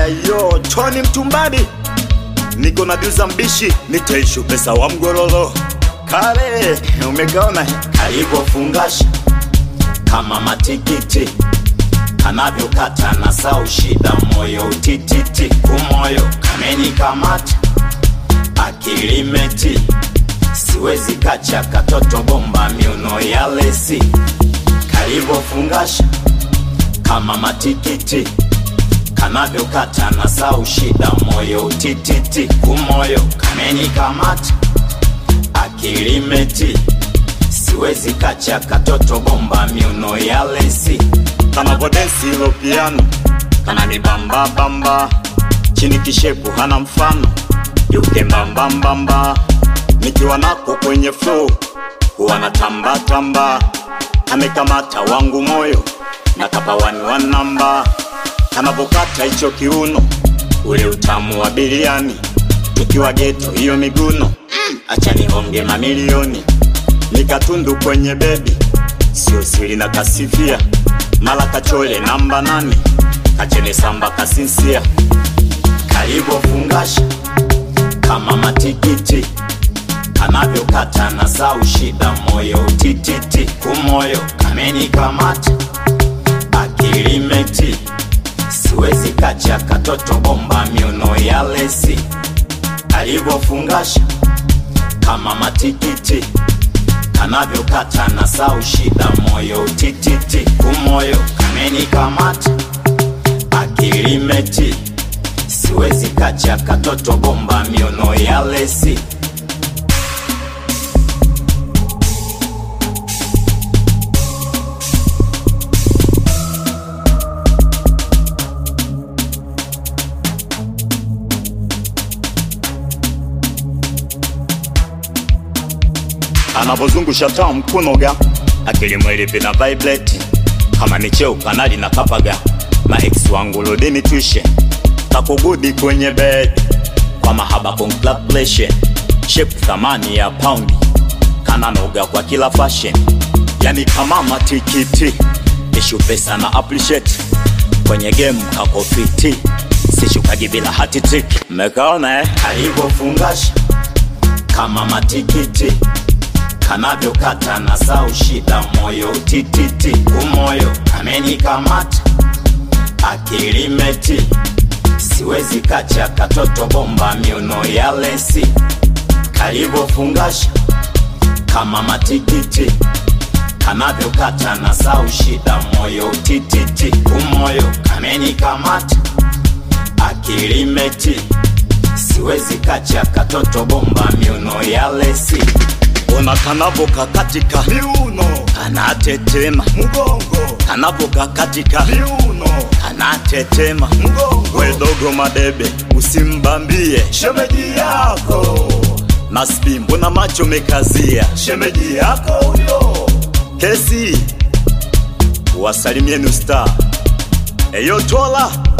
Ayo, Tony Mtumbadi, niko na duza mbishi, nitaishu pesa wa mgororo kale, umekaona kalivyofungasha kama matikiti kanavyokata na sau shida moyo utititi kumoyo kamenikamata akilimeti siwezi kacha katoto bomba miuno ya lesi kalivyofungasha kama matikiti kanavyokata na sau shida moyo utititi kumoyo kamenikamata akilimeti siwezi kacha katoto bomba miuno ya lesi kanavodensi ilo piano kananibamba bamba chini kishepu hana mfano yuke mbambambamba nikiwa nako kwenye flow huwa na tamba tamba amekamata wangu moyo na kapawani wa namba kanavokata hicho kiuno ule utamu wa biliani tukiwa geto hiyo miguno acha nihonge mamilioni nikatundu kwenye bebi sio siri na kasifia mala kachole namba nane kachene samba kasinsia kalivyofungasha kama matikiti kanavyokata na sau shida moyo utititi kumoyo kamenikamata akilimeti siwezi kacha katoto bomba miuno ya lesi alivyofungasha kama matikiti kanavyokata na sau shida moyo utititi kumoyo kamenikamata akilimeti siwezi kacha katoto bomba miuno ya lesi anavozungusha taa mkunoga akili mwili vina vibrate kama ni cheo kanali na kapaga maex wangu lodeni twishe kakugudi kwenye bed kwa mahaba congratulation shape thamani ya paundi kananoga kwa kila fashion yani kama matikiti ishu pesa na appreciate kwenye game kako fiti sishukagi bila hati trick mmekaona eh? alivyofungasha kama matikiti kanavyokata na sau shida moyo tititi kumoyo amenikamata akilimeti siwezi kacha katoto bomba miuno ya lesi kalivyofungasha kama matikiti kanavyokata na sau shida moyo tititi kumoyo kamenikamata akilimeti siwezi kacha katoto bomba miuno ya lesi ona kanavoka katika miuno kanatetema mgongo kanavoka katika miuno kanatetema mgongo wedogo madebe usimbambie shemeji yako naspi mbona macho mekazia shemeji yako huyo kesi wasalimieni usta eyo tola